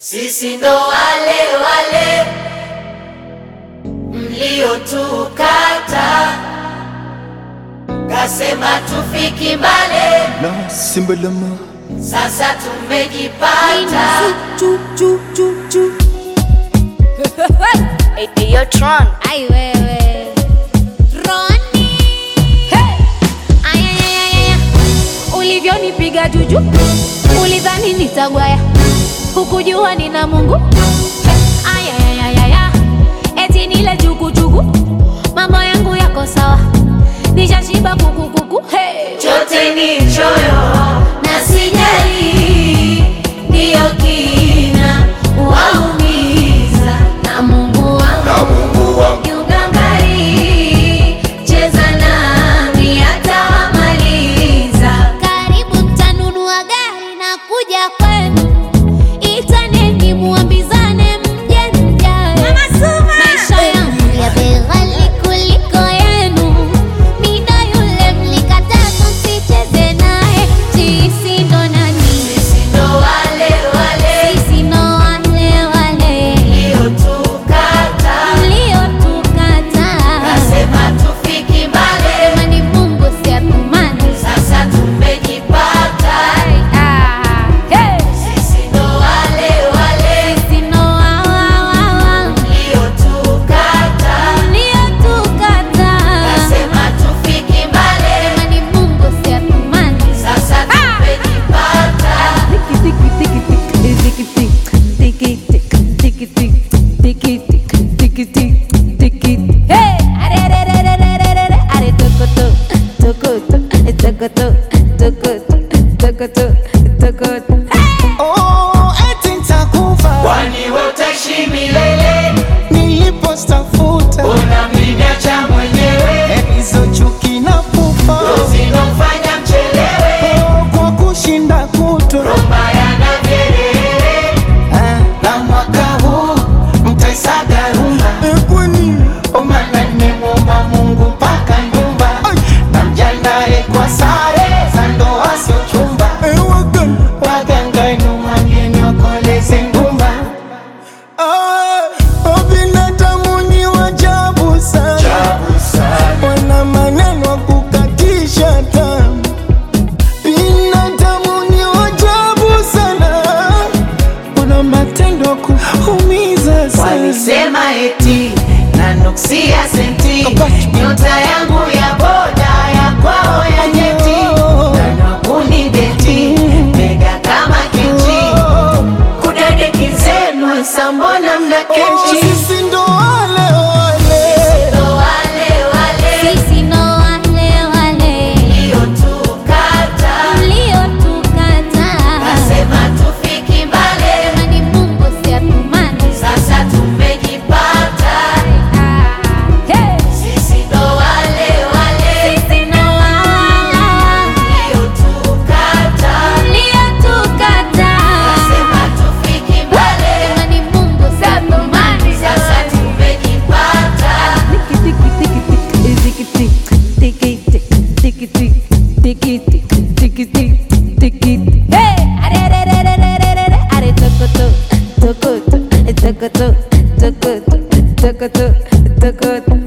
Sisi ndo wale wale mliotukata, kasema tufiki mbale, na simbalama sasa tumejipata. Eyo Tron. Ai wewe Roni hey! Ayayayaya ulivyonipiga juju ulidhani nitagwaya hukujua nina Mungu hey! Ayayayaya eti nile jukujuku mambo yangu yako sawa nishashiba kukukuku hey! Chote ni choyo na sijali, ndiyo kina waumiza na Mungu wangu kiugangari, cheza nami atawamaliza. Karibu mtanunua gari na kuja kwenu, itaneni muambizane mje mjae. Maisha yangu ya bei ghali kuliko yenu, mida yule mlikataa tusicheze naye. Sisi ndo nani? Sisi ndo wale wale Sisi ndo wale wale mliotukata, mliotukataa. kasema tufiki mbali, Sema ni Mungu si atumani. sasa tumejipata. Ah, hey! Sisi ndo wale wale Sisi ndo wa- wa- wa- wa. mliotukata, Mliotukataa. kasema tufiki mbali, Sema ni Mungu si atumani. sasa tumejipata. Hey! Are, are, are, are, are, are, are, are, are, tokoto, tokoto, tokoto, tokoto, tokoto, tokoto. oh, eti nitakufa Kwani wewe utaishi milele, nilipostafuta unamniacha mwenyewe, hizo chuki na pupa zinofanya mchelewe, oh, kwa kushinda kutwa mbaya na vyelele. Ah, na mwaka huu mtaisaga rumba kwani omana nimemwomba Mungu mpaka nyumba na mjandae kwa sare za ndoa sio chumba waganga numwageni wakoleze ngumba binadamu ni wajabu sana wana maneno ya kukatisha tamaa binadamu ni wajabu sana kuna matendo ya kuumiza sana Walisema eti nanuksia senti, nyota yangu ya boda ya kwao ya nyeti, nanakuni beti mega kama kiti, kudadeki zenu sambona mna kechi sisi ndo wale wale ndo wale wale Sisi ndo wale wale mliotukata, mliotukataa. kasema tufiki mbali, Sema ni Mungu si atumani. sasa tumejipata. Ah, hey! Sisi ndo wale wale Sisi ndo wa- wa- wa- mliotukata, mliotukataa. kasema tufiki mbali, Sema ni Mungu si atumani. sasa tumejipata. Hey! Are, are, are, are, are, are, are, are, tokoto, tokoto, tokoto, tokoto, tokoto, tokoto.